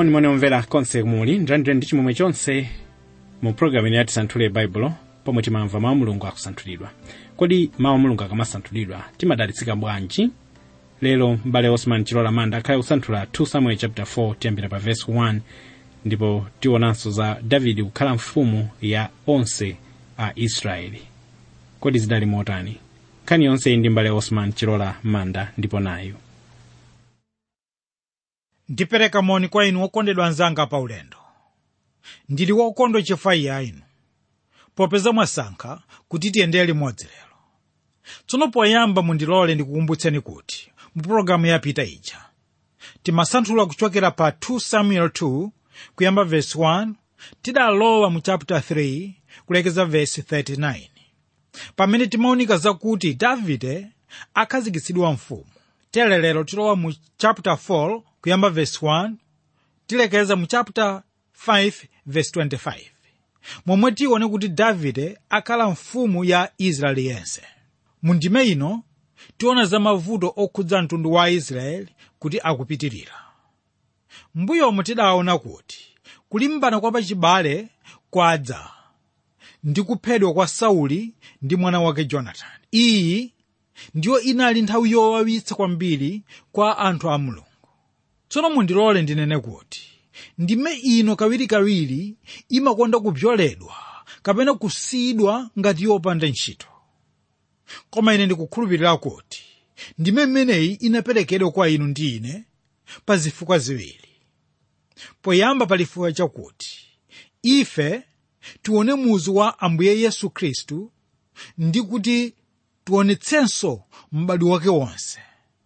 monimoni omvera konse muli ndithandire ndi chimwemwe chonse mu programu ine yatisanthule baibulo pomwe timamva mawu mulungu akusanthulidwa kodi mawu mulungu akamasanthulidwa timadalitsika bwanji lero m'bale osman chilola manda akhale kusanthula 2 samuel chapter 4 tiyambira pa verse 1 ndipo tionanso za davide kukhala mfumu ya onse a israeli kodi zidali motani nkhani yonse iyi ndi m'bale osman chilola manda ndipo nayo ndipereka moni kwa inu okondedwa anzanga pa ulendo ndili wokondwa chifukwa cha inu popeza mwasankha kuti tiyendere limodzi lero tsono poyamba mundilole ndikukumbutseni kuti mu pologalamu yapita ija timasanthula kuchokera pa 2 samuel 2 kuyamba verse 1 tidalowa mu chapter 3 kulekeza verse 39 pamene timaonika zakuti davide akhazikitsidwa mfumu tere lero tilowa mu chapter 4 kuyamba verse 1 tilekeza mu chapter 5 verse 25 momwe tione kuti davide akhala mfumu ya israeli yense mu ndime ino tiona za mavuto okhudza mtundu wa israeli kuti akupitirira mbuyomo tidaona kuti kulimbana kwa pachibale kwadza ndi kuphedwa kwa sauli ndi mwana wake jonatani iyi ndiyo inali nthawi yowawitsa kwambiri kwa anthu a mulungu tsono mundilole ndinene kuti ndime ino kawirikawiri imakonda kupyoledwa kapena kusiyidwa ngati yopanda ntchito koma ine ndikukhulupirira kuti ndime imeneyi inaperekedwa kwa inu ndi ine pa zifukwa ziwiri poyamba pali chifukwa chakuti ife tione muzu wa ambuye yesu khristu ndi kuti tionetsenso m'bado wake wonse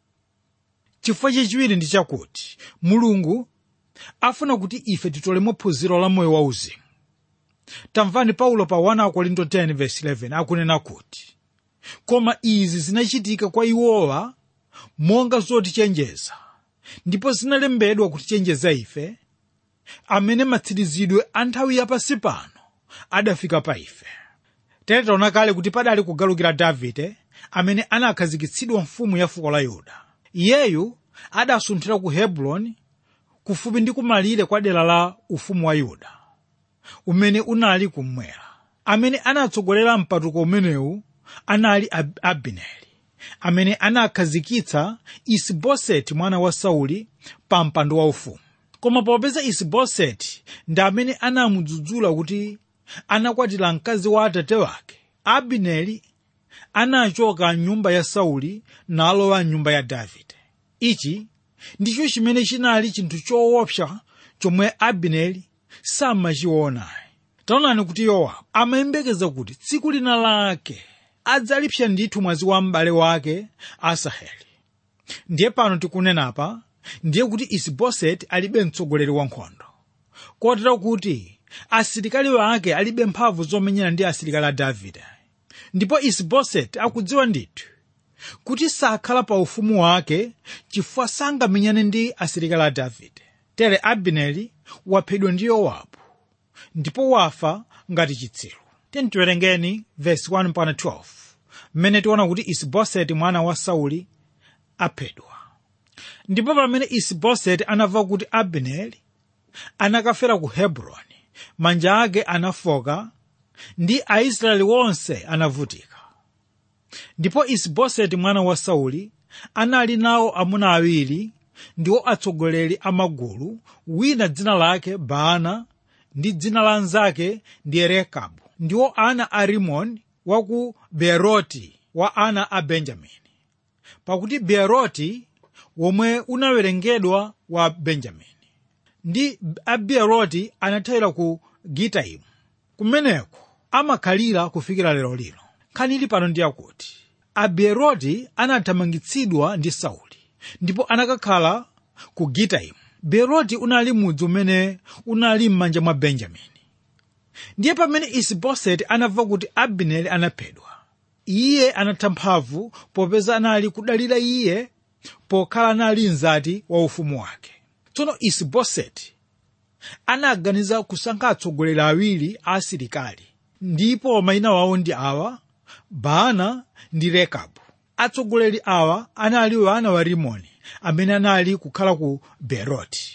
chifukwa chachiwiri ndi chakuti mulungu afuna kuti ife titolemo phunziro la moyo wauzimu tamvani paulo pa 1 korinto 10:11 akunena kuti koma izi zinachitika kwa iwowa monga zotichenjeza ndipo zinalembedwa kutichenjeza ife amene matsirizidwe a nthawi yapasi pano adafika pa ife tere taona kale kuti padali kugalukira davide amene anakhazikitsidwa mfumu ya fuko la yuda iyeyu adasunthira ku hebroni kufupi ndi kumalire kwa dera la ufumu wa yuda umene unali kummwera amene anatsogolera mpatuko umenewu anali Ab abineri amene anakhazikitsa isiboseti mwana wa sauli pa mpando waufumu koma popeza isiboseti ndi amene anamudzudzula kuti anakwatira mkazi wa atate wake abineri anachoka mnyumba ya sauli nalowa mnyumba ya davide ichi ndicho chimene chinali chinthu choopsa chomwe abineri samachionayi taonani kuti yowabu amayembekeza kuti tsiku lina lake adzalipsa ndithu mwazi wa m'bale wake asaheli ndiye pano tikunenapa ndiye kuti isiboseti alibe mtsogoleri wa nkhondo kotero kuti asilikali wake alibe mphamvu zomenyana ndi asilikali a davide ndipo isiboseti akudziwa ndithu kuti sakhala pa ufumu wake chifukwa sangamenyane ndi asilikali a davide tere abineri waphedwa ndi yowabu ndipo wafa ngati chitsiru tiwerengeni vesi 1 mpaka 12 mmene tiona kuti isiboseti mwana wa sauli aphedwa ndipo pamene isiboseti anamva kuti abineri anakafera ku hebroni manja ake anafoka ndi aisraeli wonse anavutika ndipo isiboseti mwana wa sauli anali nawo amuna awiri ndiwo atsogoleri a magulu wina dzina lake baana ndi dzina la nzake ndi rekabu ndiwo ana a rimoni wa ku beeroti wa ana a benjamini pakuti beeroti womwe unawerengedwa wa benjamini ndi abeeroti anathawira ku gitaimu kumeneko amakhalira kufikira lero lino nkhani ili pano ndi yakuti abeeroti anathamangitsidwa ndi sauli ndipo anakakhala ku gitaimu beeroti unali mudzi umene unali m'manja mwa benjamini ndiye pamene isiboseti anamva kuti abineri anaphedwa iye anatha mphamvu popeza anali kudalira iye pokhala anali mzati wa ufumu wake tsono isiboseti anaganiza kusankha atsogoleri awiri a asilikali ndipo mayina wawo ndi awa baana ndi rekabu atsogoleri awa anali wana wa rimoni amene anali kukhala ku beroti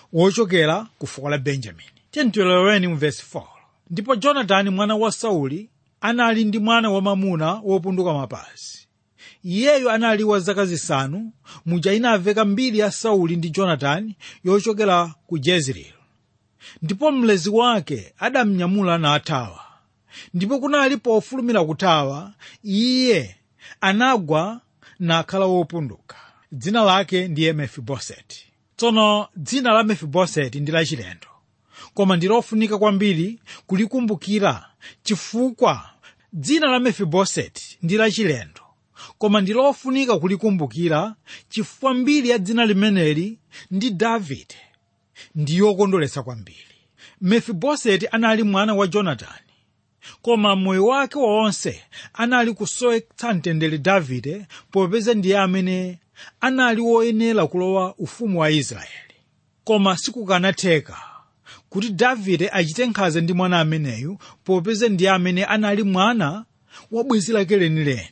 wochokera ku fuko la benjamini tiyentileweni mu vesi 4 ndipo jonatani mwana wa sauli anali ndi mwana wamamuna wopunduka mapazi iyeyo anali wa zaka zisanu muja inamveka mbiri ya sauli ndi jonatani yochokera ku jezreeli ndipo mlezi wake adamnyamula nathawa ndipo kunali pofulumira kuthawa iye anagwa nakhala wopunduka dzina lake ndiye mefiboseti tsono dzina la mefiboseti ndi lachilendo koma ndi lofunika kwambiri kulikumbukira chifukwa dzina la mefiboseti ndi lachilendo koma ndi lofunika kulikumbukira chifukwa mbiri ya dzina limeneli ndi davide ndi yokondweretsa kwambiri mefiboseti anali mwana wa jonatani koma moyo wake wonse anali kusowetsa mtendere davide popeza ndiye amene anali woyenera kulowa ufumu wa israeli koma sikukanatheka kuti davide achite nkhanza ndi mwana ameneyu popeza ndiye amene anali mwana wa bwenzi lake lenileni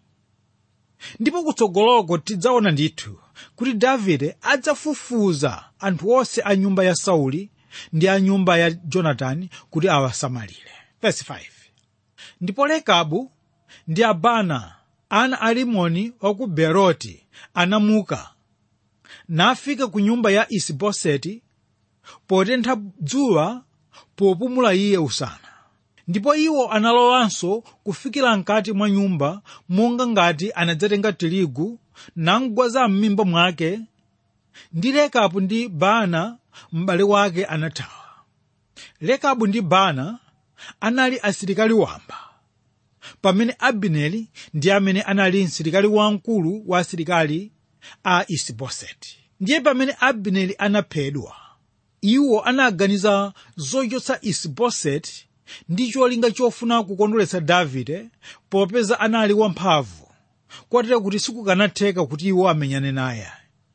ndipo kutsogoloko tidzaona ndithu kuti davide adzafufuza anthu onse a nyumba ya sauli ndi a nyumba ya jonatani kuti awasamalire Verse 5. ndipo rekabu ndi abana ana a rimoni wa ku beroti anamuka nafika ku nyumba ya isiboseti potentha dzuwa popumula iye usana ndipo iwo analowanso kufikira mkati mwa nyumba monga ngati anadzatenga tirigu namgwaza m'mimba mwake ndi rekabu ndi bana m'bale wake anathawa rekabu ndi bana anali asilikali wamba pamene abineri ndi amene anali msilikali wamkulu wa asilikali a isiboseti ndiye pamene abineri anaphedwa iwo anaganiza zochotsa isiboseti ndi cholinga chofuna kukondweretsa davide popeza anali wamphamvu kotero kuti sikukanatheka kuti iwo amenyane naye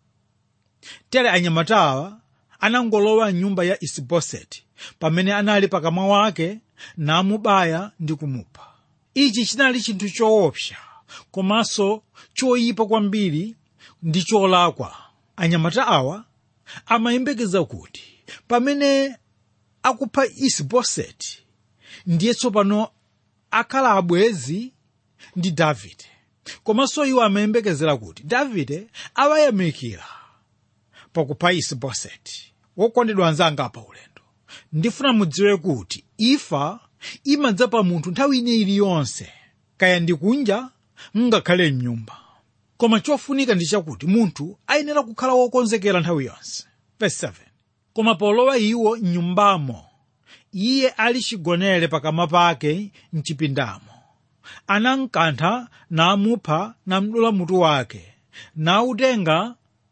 tere anyamatawa anangolowa mnyumba ya isiboseti pamene anali pakamwa wake namubaya ndi kumupha ichi chinali chinthu choopsa komanso choyipa kwambiri ndi cholakwa anyamata awa amayembekeza kuti pamene akupha isiboseti ndiye tsopano akhala abwezi ndi davide komanso iwo amayembekezera kuti davide awayamikira pakupha isiboseti wokondedwa anzanga pa ulendo ndifuna mudziwe kuti imfa imadza pa munthu nthawi ine iliyonse kaya ndi kunja ngakhale mnyumba koma chofunika ndi chakuti munthu ayenera kukhala wokonzekera nthawi yonse Verse 7. koma polowa iwo mnyumbamo iye ali chigonere pakamwa pake mchipindamo anamkantha namupha namdula mutu wake nautenga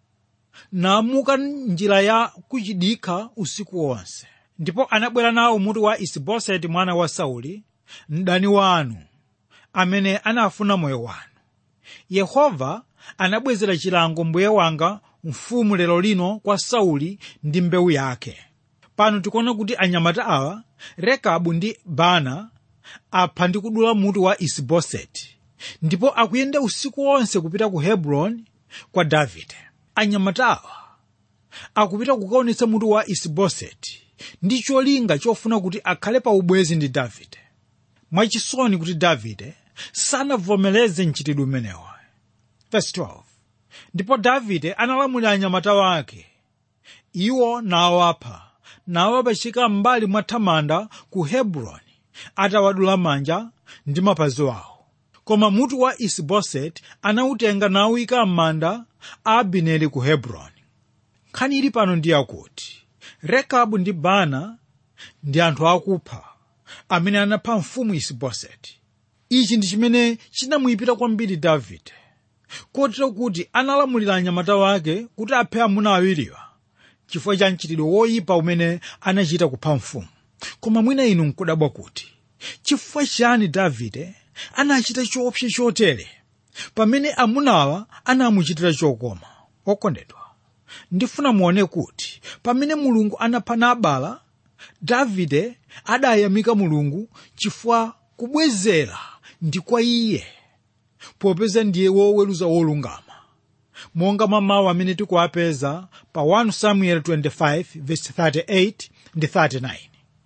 namuka njira ya kuchidikha usiku wonse ndipo anabwera nawo mutu wa isiboseti mwana wa sauli mdani wanu amene anafuna moyo wanu yehova anabwezera chilango mbuye wanga mfumu lero lino kwa sauli ndi mbewu yake pano tikuona kuti anyamata awa rekabu ndi bana apha ndi kudula mutu wa isiboseti ndipo akuyenda usiku wonse kupita ku hebroni kwa davide anyamata awa akupita kukaonetsa mutu wa isiboseti ndi cholinga chofuna kuti akhale pa ubwezi ndi davide mwachisoni kuti davide sanavomereze mchitidwe umenewo Verse 12. ndipo davide analamulira anyamata wake iwo nawapha nawapachika m'mbali mwa thamanda ku hebroni atawadula manja ndi mapazi awo koma mutu wa isiboseti anawutenga nawuyika m'manda a abineri ku hebroni nkhani ili pano ndi yakuti rekabu ndi bana ndi anthu akupha amene anapha mfumu isiboseti ichi ndi chimene chinamuyipira kwambiri davide kotero kuti analamulira anyamata wake kuti aphe amuna awiriwa chifukwa cha mchitidwe woyipa umene anachita kupha mfumu koma mwina inu nkudabwa kuti chifukwa chani davide anachita choopsa chotere pamene amunawa anamuchitira chokoma okondedwa ndifuna muone kuti pamene mulungu anapha nabala davide adayamika mulungu chifukwa kubwezera ndi kwa iye popeza ndiye woweruza wolungama monga mwa mawu amene tikuwapeza pa 1 samuel 25 verse 38 ndi 39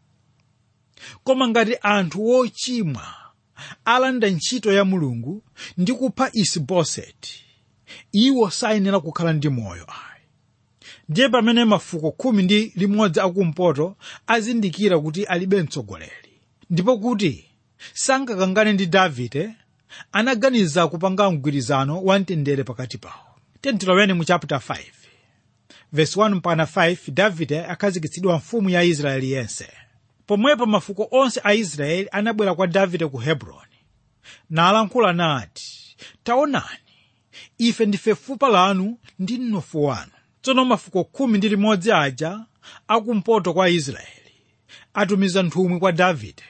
koma ngati anthu wochimwa alanda ntchito ya mulungu ndi kupha isiboseti iwo sayenera kukhala ndi moyo ayi ndiye pamene mafuko khumi ndi limodzi akumpoto azindikira kuti alibe mtsogoleri ndipo kuti sangakangane ndi davide anaganiza kupanga mgwirizano wa mtendere pakati pawo tentiloweni mu chapter 5 verse 1 mpaka 5 davide akhazikitsidwa mfumu ya israeli yense pomwepo mafuko onse a israeli anabwera kwa davide ku hebroni nalankhula nati taonani ife ndife fupa lanu ndi mnofu wanu tsono mafuko khumi ndi limodzi aja akumpoto kwa israeli atumiza nthumwi kwa davide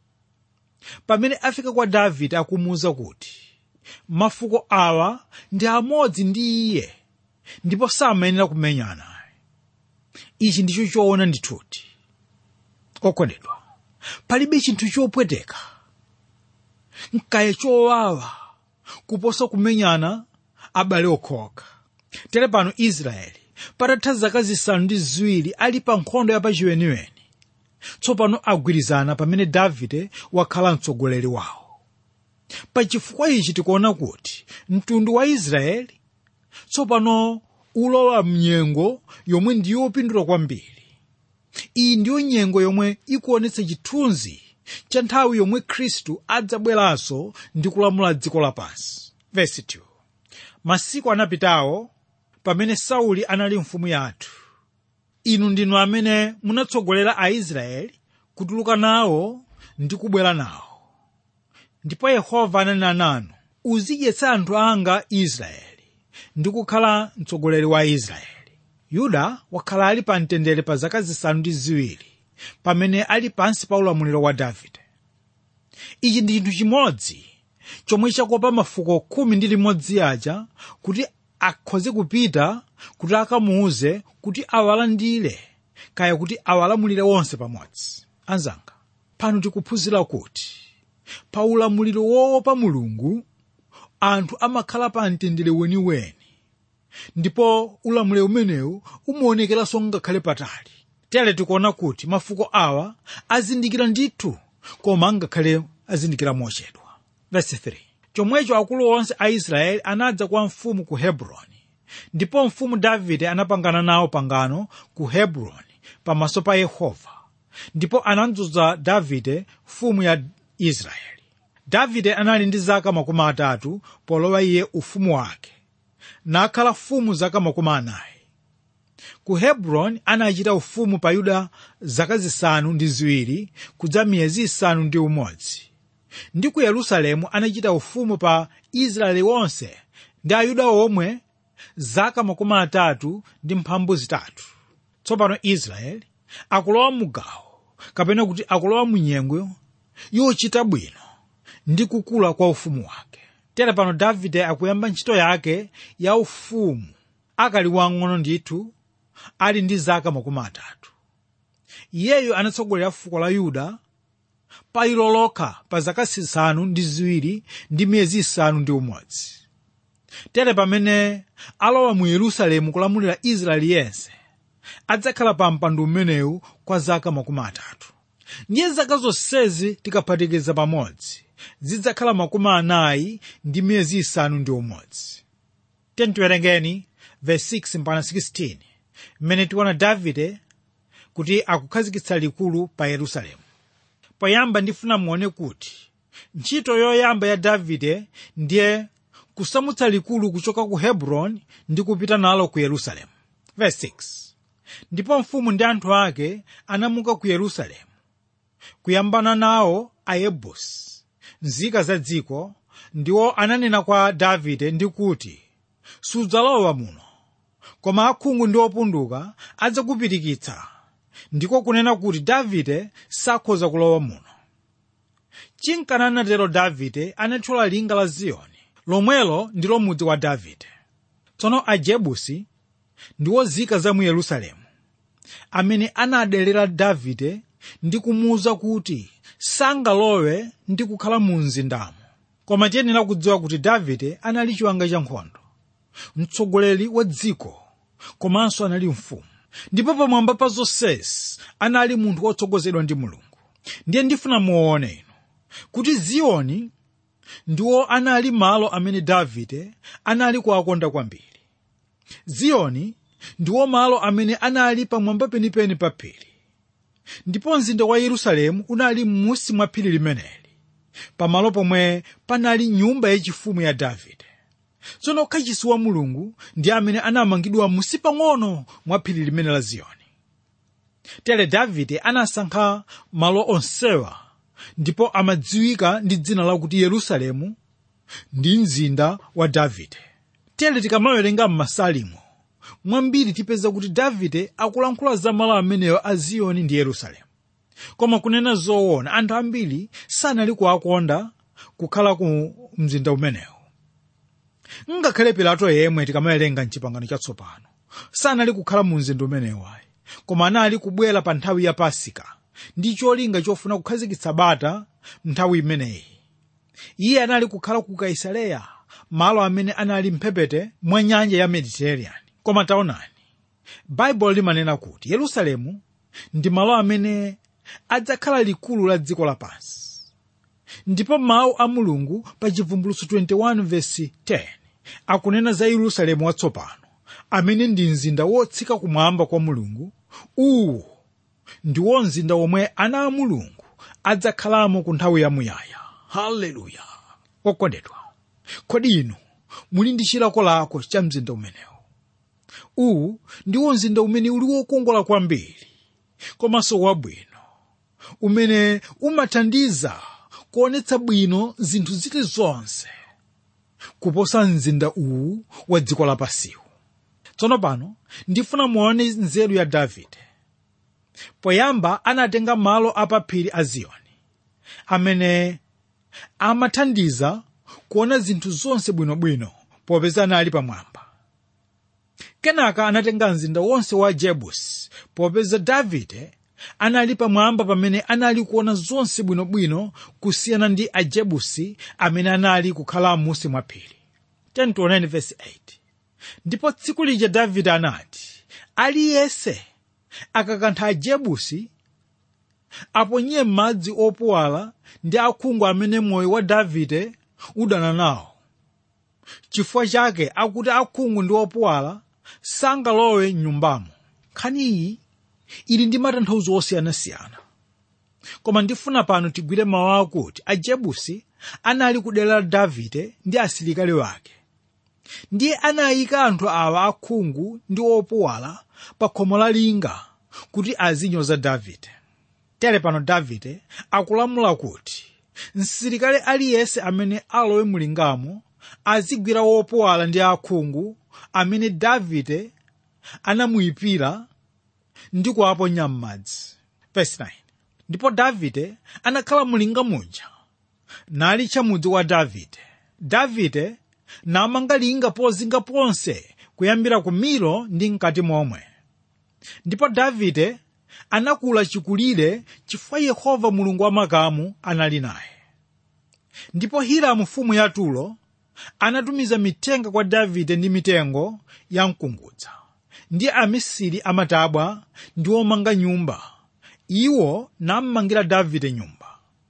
pamene afika kwa davide akumuwuza kuti mafuko awa ndi amodzi ndi iye ndipo samayenera kumenyana ichi ndicho choona ndithuti okondedwa palibe chinthu chopweteka nkaya chowawa kuposa kumenyana abale okhaokha tere pano israeli patatha zaka zisanu ndi ziwiri ali pa nkhondo yapachiweniweni tsopano agwirizana pamene davide wakhala mtsogoleri wawo pachifukwa ichi tikuona kuti mtundu wa israeli tsopano ulowa mnyengo yomwe ndiyopindula kwambiri iyi ndiyo nyengo yomwe ikuonetsa chithunzi cha nthawi yomwe khristu adzabweranso ndi kulamula dziko lapansi Verse 2. masiku anapitawo pamene sauli anali mfumu yathu inu ndinu amene munatsogolera aisraeli kutuluka nawo ndi kubwera nawo ndipo yehova ananena nanu uzidyetsa anthu anga israeli ndi kukhala mtsogoleri wa israeli yuda wakhala ali pa mtendere pa zaka zisanu ndi ziwiri pamene ali pansi pa ulamuliro wa davide ichi ndi chinthu chimodzi chomwe chakopa mafuko khumi ndi limodzi aja kuti akhoze kupita kuti akamuuze kuti awalandire kaya kuti awalamulire wonse pamodzi anzanga pano tikuphunzira kuti pa ulamuliro woopa mulungu anthu amakhala pa mtendere weniweni ndipo ulamuliro umenewu umaonekeranso ngakhale patali tere tikuona kuti mafuko awa azindikira ndithu koma angakhale azindikira mochedwa Verse 3. chomwecho akulu onse a israeli anadza kwa mfumu ku hebroni ndipo mfumu davide anapangana nawo pangano ku hebroni pamaso pa yehova ndipo anadzoza davide mfumu ya israeli davide anali ndi zaka makumi atatu polowa iye ufumu wake nakhala mfumu zaka makumi anayi ku hebroni anachita ufumu pa yuda zaka zisanu ndi ziwiri kudza miyezi isanu ndi umodzi ndi ku yerusalemu anachita ufumu pa israeli wonse ndi ayuda omwe zaka makumi atatu ndi mphambu zitatu tsopano israeli akulowa mugawo kapena kuti akulowa munyengo yochita bwino ndi kukula kwa ufumu wake tere pano davide akuyamba ntchito yake ya ufumu akali wang'ono ndithu ali ndi zaka makumi atatu iyeyo anatsogolera fuko la yuda pa ilo lokha pa zaka zisanu ndi ziwiri ndi miyezi isanu ndi umodzi tere pamene alowa mu yerusalemu kulamulira israeli yense adzakhala pa mpando umenewu kwa zaka makumi atatu ndiye zaka zonsezi tikaphatikiza pamodzi zidzakhala makumi anayi ndi miyezi isanu ndi umodzi tiwerengeni verse 6 mpaka 16 mmene tiona davide kuti akukhazikitsa likulu pa yerusalemu poyamba ndifuna muone kuti ntchito yoyamba ya davide ndiye kusamutsa likulu kuchoka ku hebroni ndi kupita nalo ku yerusalemu verse 6 ndipo mfumu ndi anthu ake anamuka ku yerusalemu kuyambana nawo ayebusi nzika za dziko ndiwo ananena kwa davide ndi kuti sudzalowa muno koma akhungu ndi opunduka adzakupirikitsa ndiko kunena kuti davide sakhoza kulowa muno chinkana anatero davide anathyola linga la ziyoni lomwelo ndilo mudzi wa davide tsono ajebusi ndiwo nzika za mu yerusalemu amene anadelera davide ndi kumuwuza kuti sangalowe ndi kukhala mu mzindamo koma tiyenera kudziwa kuti davide anali chiwanga cha nkhondo mtsogoleri wa dziko komanso anali mfumu ndipo pamwamba pa zonsezi anali munthu wotsogozedwa ndi mulungu ndiye ndifuna muone inu kuti ziyoni ndiwo anali malo amene davide anali kuwakonda kwambiri ziyoni ndiwo malo amene anali pamwamba penipeni pa phiri ndipo mzinda wa yerusalemu unali m'munsi mwa phiri limeneli pamalo pomwe panali nyumba yachifumu ya davide tsono kachisi wa mulungu ndi amene anamangidwa musi pang'ono mwa phiri limene la ziyoni tere davide anasankha malo onsewa ndipo amadziwika ndi dzina lakuti yerusalemu ndi mzinda wa davide tere tikamawerenga m'masalimo mwambiri tipeza kuti davide akulankhula za malo ameneyo a ziyoni ndi yerusalemu koma kunena zoona anthu ambiri sanali kuwakonda kukhala ku mzinda umenewo ngakhale pilato yemwe tikamawerenga mchipangano chatsopano sanali kukhala mu mzinda umenewo ayi koma anali kubwera pa nthawi ya pasika ndi cholinga chofuna kukhazikitsa bata nthawi imeneyi iye anali kukhala ku kaisareya malo amene anali mphepete mwa nyanja ya mediterranean koma taonani baibulo limanena kuti yerusalemu ndi malo amene adzakhala likulu la dziko lapansi ndipo mawu a mulungu pa chivumbulutso 21 vesi 10 akunena za yerusalemu watsopano amene ndi mzinda wotsika kumwamba kwa mulungu uwu ndiwo mzinda womwe ana a mulungu adzakhalamo ku nthawi yamuyaya haleluya okondedwa kodi inu muli ndi chilakolako cha mzinda umenewu uwu ndiwo mzinda umene uli wokongola kwambiri komanso wabwino umene umathandiza kuonetsa bwino zinthu zilizonse kuposa mzinda uwu wa dziko lapasiwu tsono pano ndifuna muone nzeru ya davide poyamba anatenga malo apaphiri a ziyoni amene amathandiza kuona zinthu zonse bwinobwino popeza anali pamwamba kenaka anatenga mzinda wonse wa jebusi popeza davide anali pamwamba pamene anali kuona zonse bwinobwino kusiyana ndi ajebusi amene anali kukhala m'munsi mwa phiri 10:8 ndipo tsiku lija davide anati aliyense akakantha ajebusi aponye m'madzi opuwala ndi akhungu amene moyo wa davide udana nawo chifukwa chake akuti akhungu ndi opuwala sangalowe mnyumbamo nkhani iyi ili ndi matanthauzo osiyanasiyana koma ndifuna pano tigwire mawu akuti ajebusi anali kudera la davide ndi asilikali wake ndiye anayika anthu awa akhungu ndi opuwala pa khomo la linga kuti azinyoza davide tere pano davide akulamula kuti msilikali aliyense amene alowe mulingamo azigwira wopuwala ndi akhungu amene davide anamuyipira ndi kuwaponya m'madzi Verse 9. ndipo davide anakhala mulinga muja nali chamudzi wa davide davide namanga linga pozinga ponse kuyambira ku milo ndi mkati momwe ndipo davide anakula chikulire chifukwa yehova mulungu wa makamu anali naye ndipo hiramu mfumu ya turo anatumiza mitenga kwa davide ndi mitengo ya mkungudza ndi amisiri amatabwa ndi omanga nyumba iwo nammangira davide nyumba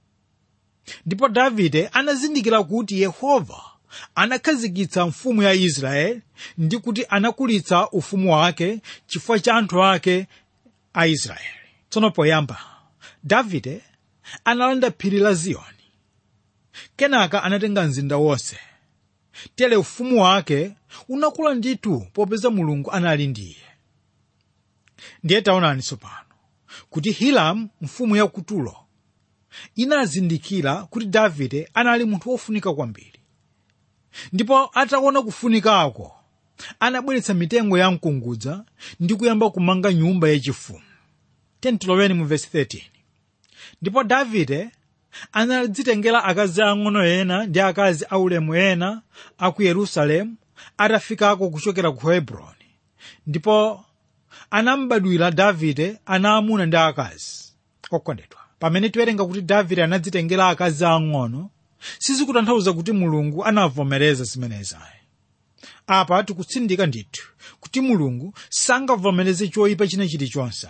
ndipo davide anazindikira kuti yehova anakhazikitsa mfumu ya israeli ndi kuti anakulitsa ufumu wake chifukwa cha anthu ake a israeli tsono poyamba davide analanda phiri la ziyoni kenaka anatenga mzinda wonse tere ufumu wake unakula ndithu popeza mulungu anali ndiye ndiye taonani tsopano kuti hiramu mfumu ya kutulo inazindikira kuti davide anali munthu wofunika kwambiri ndipo ataona kufunikako anabweretsa mitengo ya mkungudza ndi kuyamba kumanga nyumba yachifumu 10 mu verse 13 ndipo davide anadzitengera akazi ang'ono ena ndi akazi aulemu ena a ku yerusalemu atafikako kuchokera ku hebroni ndipo anambadwira davide ana amuna ndi akazi okondedwa pamene tiwerenga kuti davide anadzitengera akazi ang'ono sizikutanthauza kuti mulungu anavomereza zimenezayi apa tikutsindika ndithu kuti mulungu sangavomereze choyipa china chilichonse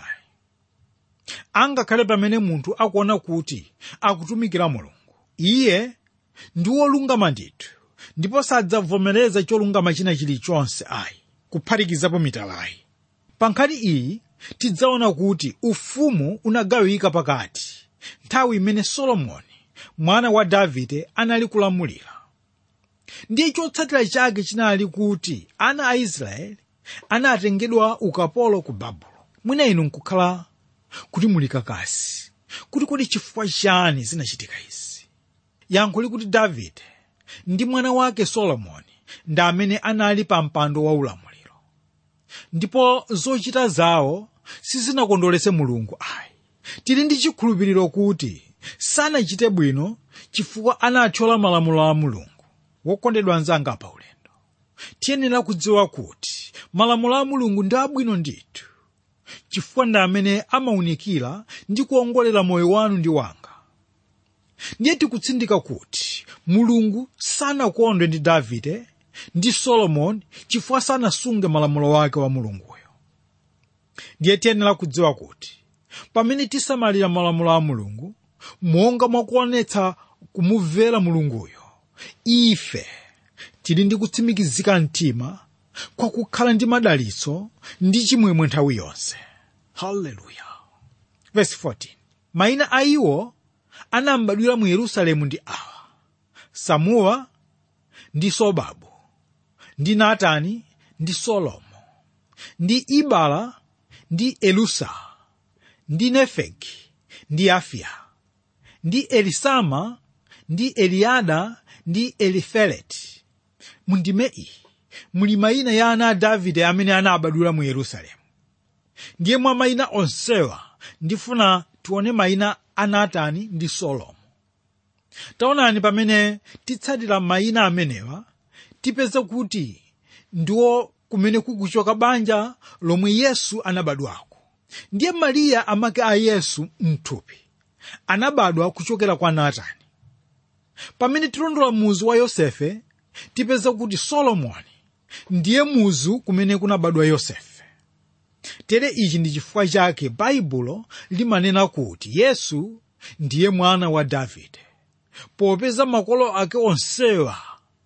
angakhale pamene munthu akuona kuti akutumikira mulungu iye ndi wolungama ndithu ndipo sadzavomereza cholungama china chilichonse ayi kuphatikizapo mitalayi pa nkhani iyi tidzaona kuti ufumu unagawika pakati nthawi imene solomoni mwana wa davide anali kulamulira ndiye chotsatira chake chinali kuti ana a israeli anatengedwa ukapolo ku babulo mwina inu nkukhala kuti muli kakasi kuti kodi chifukwa chani zinachitika izi yankho likuti davide ndi mwana wake solomoni ndi amene anali pa mpando wa ulamuliro ndipo zochita zawo sizinakondweretse mulungu ayi tili ndi chikhulupiriro kuti sanachite bwino chifukwa anathyola malamulo a mulungu wokondedwa anzanga pa ulendo tiyenera kudziwa kuti malamulo a mulungu ndi abwino ndithu chifukwa ndi amene amaunikira ndi kuongolera moyo wanu ndi wanga ndiye tikutsindika kuti mulungu sanakondwe ndi davide ndi solomoni chifukwa sanasunge malamulo wake wa mulunguyo ndiye tiyenera kudziwa kuti pamene tisamalira malamulo a mulungu monga mwakuonetsa kumumvera mulunguyo ife tili ndi kutsimikizika mtima kwa kukhala ndi madalitso ndi chimwemwe nthawi yonse haleluya verse 14 mayina a iwo anambadwira mu yerusalemu ndi awa samuwa ndi sobabu ndi natani ndi solomo ndi ibala ndi elusa ndi nefegi ndi afiya ndi elisama ndi eliada ndi elifeleti mundime iyi muli mayina ya ana a davide amene anabadwira mu yerusalemu ndiye mwa mayina onsewa ndifuna tione mayina a natani ndi solomo taonani pamene titsatira mayina amenewa tipeza kuti ndiwo kumene kukuchoka banja lomwe yesu anabadwako ndiye mariya amake a yesu mthupi anabadwa kuchokera kwa natani pamene tilondola muzu wa yosefe tipeza kuti solomoni ndiye muzu kumene kunabadwa yosefe tere ichi ndi chifukwa chake baibulo limanena kuti yesu ndiye mwana wa davide popeza makolo ake onsewa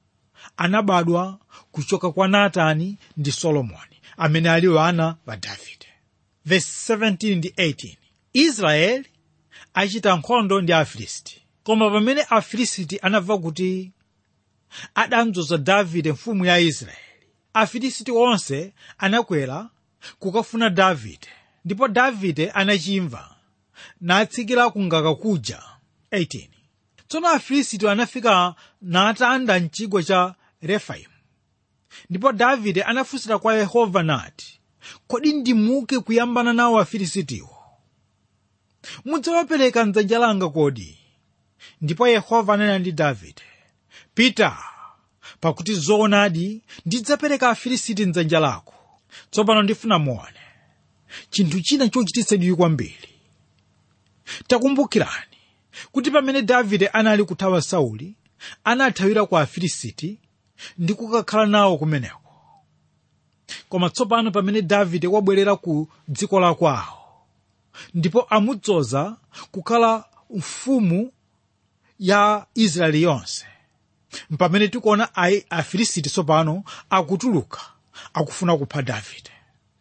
anabadwa kuchoka kwa natani ndi solomoni amene ali wana wa davide verse 17 ndi 18 israeli achita nkhondo ndi afilisti koma pamene afilisti anamva kuti adamdzoza davide mfumu ya israeli afilisti onse anakwera kukafuna davide ndipo davide anachimva natsikira kungaka kuja 18 tsono afilisti anafika natanda mchigwa cha refaimu ndipo davide anafunsira kwa yehova nati kodi ndimuke kuyambana nawo afilistiwo mudzawapereka mdzanja langa kodi ndipo yehova ananena ndi davide pita pakuti zoonadi ndidzapereka afilisti mdzanja lako tsopano ndifuna muone chinthu china chochititsa chidwi kwambiri takumbukirani kuti pamene davide anali kuthawa sauli anathawira kwa afilisti ndi kukakhala nawo kumeneko koma tsopano pamene davide wabwerera ku dziko la kwawo ndipo amudzoza kukhala mfumu ya israeli yonse mpamene tikuona afilisti tsopano akutuluka akufuna kupha davide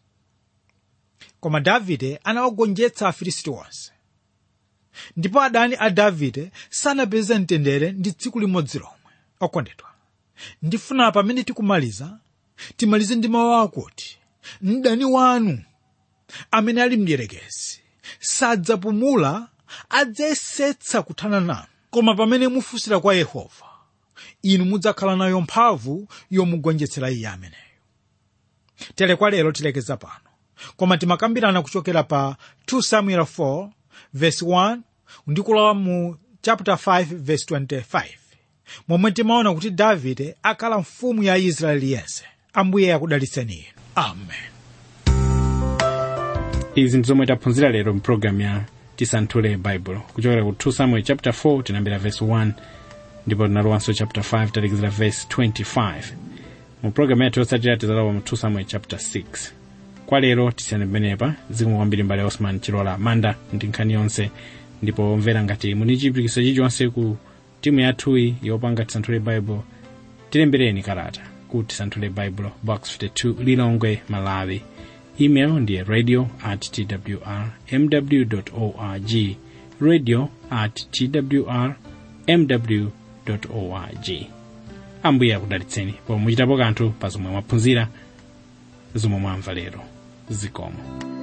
koma davide anawagonjetsa afilisti onse ndipo adani a davide sanapeze mtendere ndi tsiku limodzi lomwe okondedwa ndifuna pamene tikumaliza timalize ndi mawu akuti mdani wanu amene ali mdierekezi sadzapumula adzayesetsa kuthana nanu koma pamene mufunsira kwa yehova inu mudzakhala nayo mphamvu yomugonjetsera iye ameneyo tere kwa lero tilekeza pano koma timakambirana kuchokera pa 2 samuel 4 verse 1 ndikulowa mu chapter 5 verse 25 momwe timaona kuti davide akhala mfumu ya israeli yense ambuye akudalitseni inu amen izi ndi zomwe taphunzira lero mpulogalamu ya tisanthule baibulo kuchokera ku 2 samuel chapter 4 tinambira verse 1 ndipo tinalowanso chapter 5 talekezera verse 25 mu programu yathu yotsatira tizalowa mu 2 samuel chapter 6 kwa lero tisiyane pamenepa zikomo kwambiri mbale osman chilola manda ndi nkhani yonse ndipo mvera ngati muli chipirikiso chilichonse ku timu yathuyi yopanga tisanthule bible tilembereni kalata ku tisanthule bible box 52 lilongwe malawi email ndiye radio at twr mw org radio at twr mw org ambuye akudalitseni pomwe muchitapo kanthu pa zomwe mwaphunzira zomwe mwamva lero zikomo